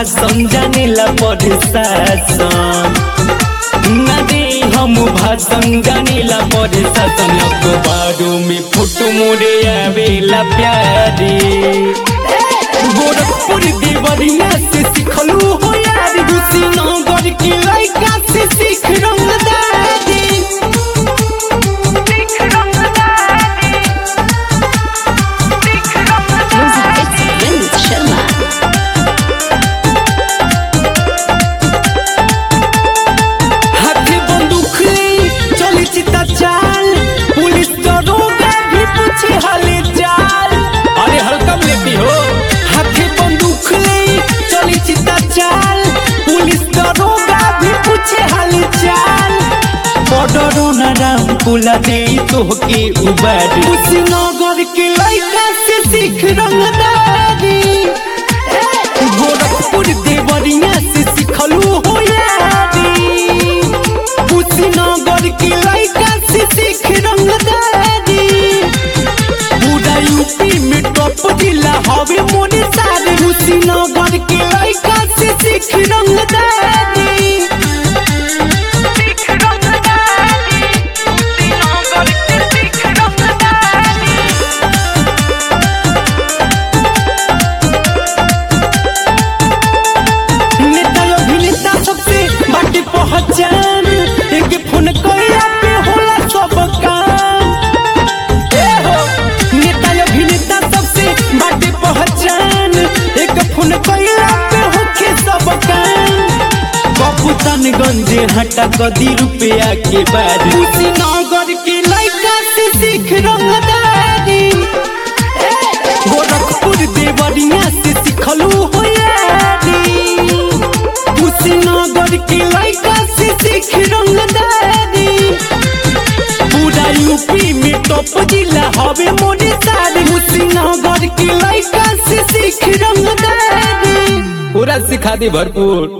भाषण जानेला पढ़े शासन न दे हम भाषण जानेला पढ़े शासन अखबारों में फोटो मोरे आवेला प्यारे गोरखपुर देवरिया से सिखलू हो यार कुशीनगर के लड़का से सीख रंगदारी Music it's Vinod Sharma. हाथे बंदूक ले चली चिता चाल पुलिस दरोगा भी पूछे हाले चाल अरे हल्का में लेती हो हाथे बंदूक ले चली चिता चाल पुलिस दरोगा भी पूछे हाले चाल बॉर्डरो न राम पुला दे तो के उबार कुशीनगर के लड़का से सीख रंगदारी गोरखपुर देवरिया से सिखलू हो यारी कुशीनगर के लड़का से सीख रंगदारी पूरा यूपी में टॉप जिला हवे मोने सारे कुशीनगर के लड़का से सीख रंगदारी नेता अभिनेता सबसे बाटे पहचान एक फोन कइला पे होला सब काम ए हो नेता अभिनेता सबसे बाटे पहचान एक फोन कइला पे होखे सब काम कपूतनगंज हटा कदी रुपया के बाद कुशीनगर के लड़का से सीख रंगदारी गोरखपुर देवरिया से सिखलू हो यारी कुशीनगर के लड़का से सीख रंगदारी पूरा यूपी में टॉप जिला हवे मोने सारे कुशीनगर के लड़का से सीख रंगदारी पूरा सिखा दे भरपूर